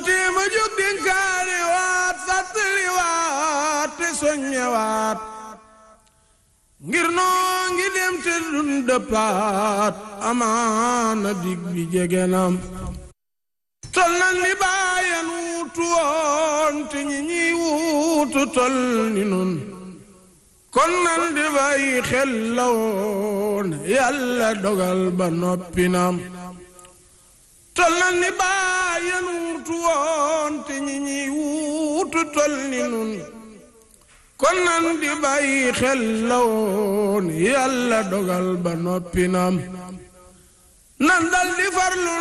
tee ma jóg dénkaane waat fàttali waat te soññe waat ngir noo ngi dem te dun dëppaat amaana dig bi jege nam tol nan ni bàyyan wuutu woon te ñi ñiy wuutu tol ni nun kon nan di bàyyi xel la woon yàlla dogal ba noppi nam tol nan ni bàyyan wuutu woon te ñi ñiy wuutu tol ni nun kon nan di bàyyi xel la woon yàlla dogal ba noppi nam nan dal di farlu